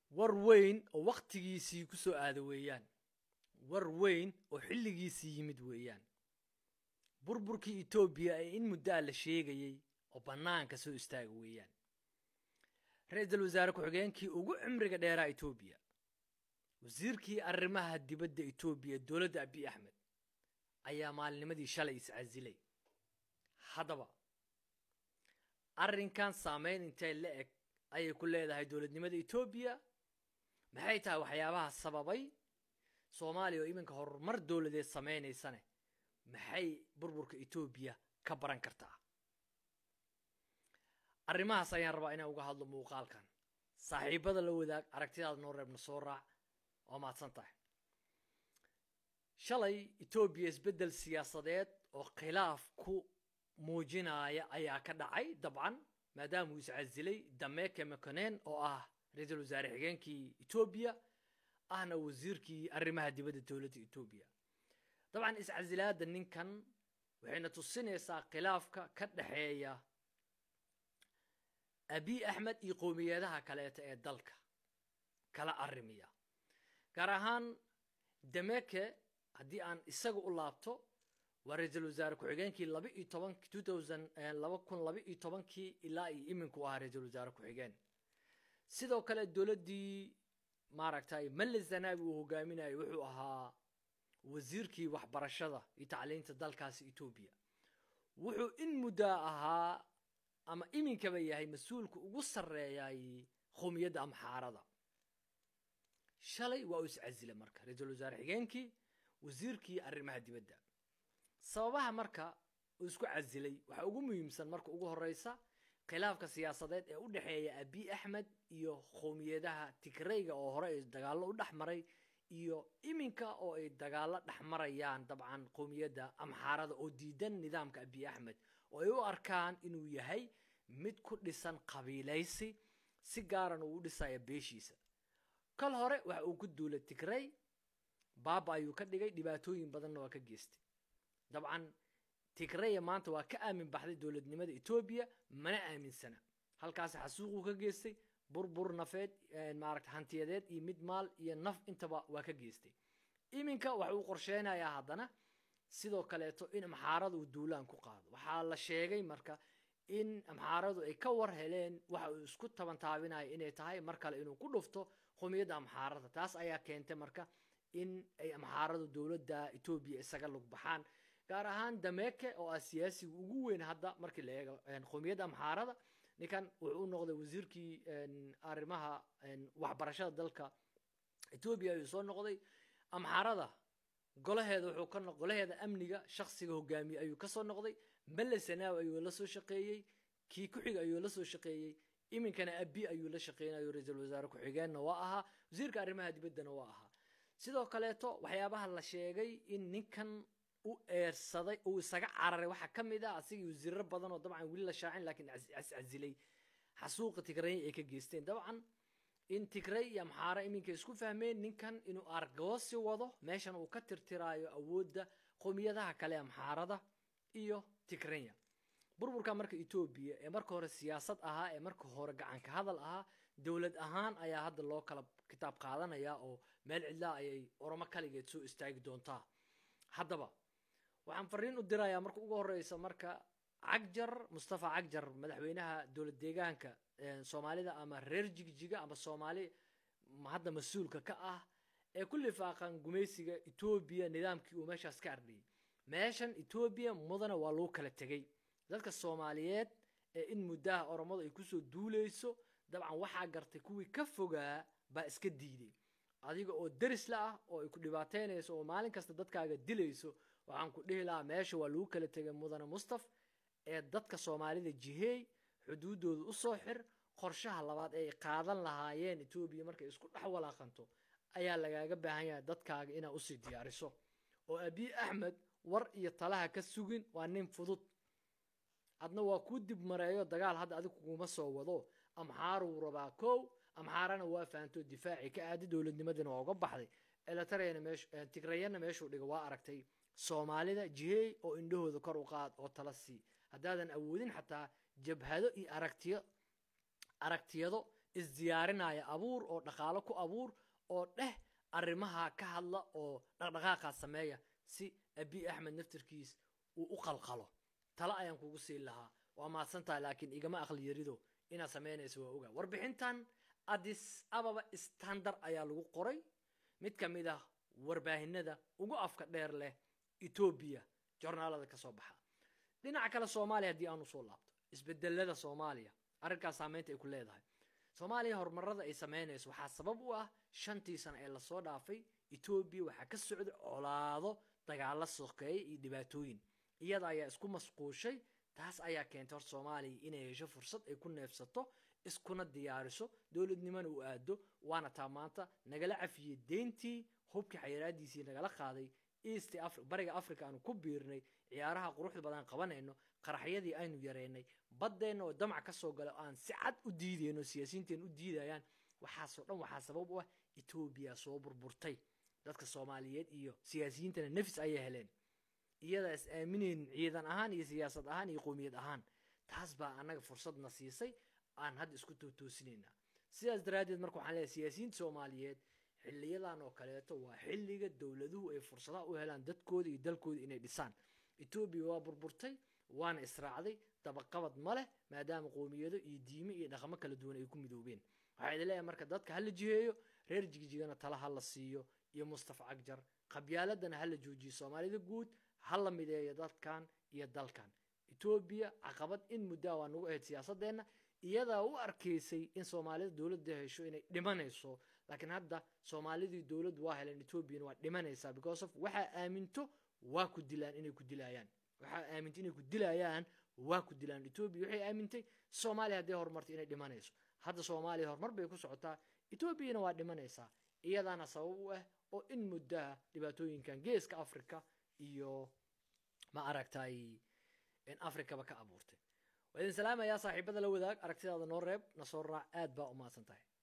war weyn oo wakhtigiisii ku soo aada weeyaan war weyn oo xilligiisii yimid weeyaan burburkii etoobiya ee in muddaa la sheegayey oo bannaanka soo istaaga weeyaan ra-iisul wasaare ku-xigeenkii ugu cimriga dheeraa etoobiya wasiirkii arrimaha dibadda etoobiya dowladda abiy axmed ayaa maalinimadii shalay iscasilay haddaba arrinkan saameyn intay la eg ayay ku leedahay dowladnimada etoobiya maxay tahay waxyaabaha sababay soomaaliya oo iminka horumar dowladeed samaynaysane maxay burburka etoobiya ka baran kartaa arrimahaas ayaan rabaa inaan uga hadlo muuqaalkan saaxiibada la wadaag aragtidaada noo reebna soo raac waa mahadsan tahay shalay etoobiya isbeddel siyaasadeed oo khilaaf ku muujinaya ayaa ka dhacay dabcan maadaama uu iscasilay dameke mekonen oo ah ra-iisul wasaare xigeenkii etoobiya ahna wasiirkii arrimaha dibadda dowladda etoobiya dabcan iscasilaadda ninkan waxayna tusinaysaa khilaafka ka dhexeeya abiy axmed iyo qowmiyadaha kaleeta ee dalka kala arrimiya gaar ahaan dameke haddii aan isaga u laabto waa ra-iisul wasaare ku-xigeenkii laba iyo tobanki two thousand laba kun laba iyo tobankii ilaa iyo iminku ahaa ra-iisul wasaare ku-xigeen sidoo kale dowladdii maaragtay male zanabi uu hogaaminayo wuxuu ahaa wasiirkii waxbarashada iyo tacliinta dalkaasi etoobiya wuxuu in muddaa ahaa ama iminkaba yahay mas-uulka ugu sarreeyay qowmiyadda amxaarada shalay waa uu iscasila marka ra-iisul wasaare xigeenkii wasiirkii arrimaha dibadda sababaha marka uu isku casilay waxaa ugu muhiimsan marka ugu horeysa khilaafka siyaasadeed ee u dhexeeya abiy axmed iyo qowmiyadaha tigrayga oo hore ay dagaallo u dhex maray iyo iminka oo ay dagaallo dhex marayaan dabcan qowmiyadda amxaarada oo diidan nidaamka abiy axmed oo ay u arkaan inuu yahay mid ku dhisan qabiilaysi si gaaran uu u dhisaya beeshiisa kal hore waxa uu ku duulay tigray baaba ayuu ka dhigay dhibaatooyin badanna waa ka geystay dabcan tigraya maanta waa ka aamin baxday dowladnimada etoobiya mana aaminsana halkaasi xasuuquu ka geystay burbur nafeed maaragta hantiyadeed iyo mid maal iyo naf intaba waa ka geystay iminka waxa uu qorsheynayaa haddana sidoo kaleeto in amxaarada uu duulaan ku qaado waxaa la sheegay marka in amxaaradu ay ka war heleen waxa uu isku tabantaabinayo inay tahay mar kale inuu ku dhufto qowmiyadda amxaarada taas ayaa keentay marka in ay amxaaradu dowladda etoobiya isaga lug baxaan gaar ahaan dameke oo ah siyaasiga ugu weyn hadda markii la eego qowmiyadda amxaarada ninkan wuxuu u noqday wasiirkii arrimaha waxbarashada dalka etoobiya ayuu soo noqday amxaarada golaheeda wuxuu ka golaheeda amniga shaksiga hogaamiye ayuu kasoo noqday male sanaawi ayuu la soo shaqeeyey kii ku-xiga ayuu la soo shaqeeyey iminkana abi ayuu la shaqeynayo ra-iisul wasaare ku-xigeenna waa ahaa wasiirka arrimaha dibaddana waa ahaa sidoo kaleeto waxyaabaha la sheegay in ninkan u eersaday uu isaga cararay waxaa ka mid ah asigii wasiiro badan oo dabcan weli la shaacin laakiin casilay xasuuqa tigrey ay ka geysteen dabcan in tigray iyo amxaara iminka isku fahmeen ninkan inuu argoosi wado meeshan uu ka tirtiraayo awoodda qowmiyadaha kale amxaarada iyo tigraya burburka marka etoobiya ee marka hore siyaasad ahaa ee marka hore gacanka hadal ahaa dowlad ahaan ayaa hadda loo kala kitaab qaadanaya oo meel cidlaa ayay oromo kaligeed soo istaagi doontaa haddaba waxaan fariin u dirayaa marka ugu horeysa marka cagjar mustafa cagjar madaxweynaha dowlad deegaanka soomaalida ama reer jigjiga ama soomaali hadda mas-uulka ka ah ee ku lifaaqan gumaysiga etoobiya nidaamkii uu meeshaas ka ardhiyay meeshan etoobiya mudana waa lagu kala tegey dadka soomaaliyeed ee in muddaha oromadu ay kusoo duuleyso dabcan waxaa gartay kuwii ka fogaa baa iska diiday adiga oo derisla ah oo ay ku dhibaateynayso oo maalin kasta dadkaaga dilayso waxaan ku dhihi lahaa meesha waa lagu kala tegay mudane mustaf ee dadka soomaalida jiheey xuduuddooda usoo xir qorshaha labaad ee ay qaadan lahaayeen etoobiya markay isku dhex walaaqanto ayaa lagaaga baahan yahay dadkaaga inaad usii diyaariso oo abiy axmed war iyo talaha ka sugin waa nin fudud adna waa kuu dib mareeyo dagaal hadda adig kuguma soo wado amxaaruu rabaa kow amxaarana waa fahanto difaaci ka aadi dowladnimadina waa uga baxday elatareyna meesh tigrayana meeshuu dhiga waa aragtay soomaalida jiheey oo indhahooda kor u qaad oo tala sii haddaadan awoodin xataa jabhado iyo aragtiyo aragtiyado isdiyaarinaya abuur oo dhaqaalo ku abuur oo dheh arrimaha ka hadla oo dhaqdhaqaaqaa sameeya si abi axmed naftarkiis uu u qalqalo talo ayaan kugu siin lahaa waa mahadsan tahay laakiin igama aqli yarido inaad samaynayso waa ogaa warbixintan addis ababa standard ayaa lagu qoray mid ka mid ah warbaahinada ugu afka dheer leh etoobiya jornaalada ka soo baxa dhinaca kale soomaaliya haddii aan usoo laabto isbedelada soomaaliya arrinkaas saameynta ay ku leedahay soomaaliya horumarada ay samaynayso waxaa sabab u ah shantii sano ee lasoo dhaafay etoobiya waxaa ka socda colaado dagaalo sokeeye iyo dhibaatooyin iyada ayaa isku masquushay taas ayaa keentay horta soomaaliya inay hesho fursad ay ku neefsato iskuna diyaariso dowladnimona u aado waana taa maanta nagala cafiyey deyntii hubkii xayiraadiisii nagala qaaday east bariga africa aanu ku biirnay ciyaaraha quruxda badan qabanayno qaraxyadii aynu yareynay baddeenna oo damac ka soo gala oo aan si cad u diidayno siyaasiyiinteen u diidayaan waxaasoo dhan waxaa sabab u ah etoobiya soo burburtay dadka soomaaliyeed iyo siyaasiyiintana nafis ayay heleen iyadaa is aaminayn ciidan ahaan iyo siyaasad ahaan iyo qowmiyad ahaan taas baa annaga fursadna siisay aan hadda isku tootoosinayna sidaas daraaddeed marka waxaan leeyahay siyaasiyiinta soomaaliyeed xiliyadan oo kaleeto waa xilliga dowladuhu ay fursadaha u helaan dadkooda iyo dalkooda inay dhisaan etoobiya waa burburtay waana israacday dabaqabad ma leh maadaama qowmiyado iyo diime iyo dhaqamo kala duwan ay ku midoobeen waxaa idin leeyahay marka dadka ha la jiheeyo reer jigjigana tala ha la siiyo iyo mustafa cagjar qabyaaladana ha la joojiyo soomaalida guud ha la mideeyo dadkan iyo dalkan etoobiya caqabad in muddaa waa nagu ahayd siyaasadeenna iyadaa u arkaysay in soomaalida dowladda hesho inay dhimanayso laakiin hadda soomaalidii dowladdu waa heleen etoobiyana waa dhimanaysaa because of waxaa aaminto waa ku dilaan inay ku dilayaan waxaa aamintay inay ku dilayaan waa ku dilaan etoobiya waxay aamintay soomaaliya hadday horumartay inay dhimanayso hadda soomaaliya horumar bay ku socotaa etoobiyana waa dhimanaysaa iyadaana sabab u ah oo in muddaha dhibaatooyinkan geeska africa iyo ma aragtay africaba ka abuurtay waa idin salaamayaa saaxiibada la wadaag aragtidaada noo reeb na soo raac aad baa u mahadsan tahay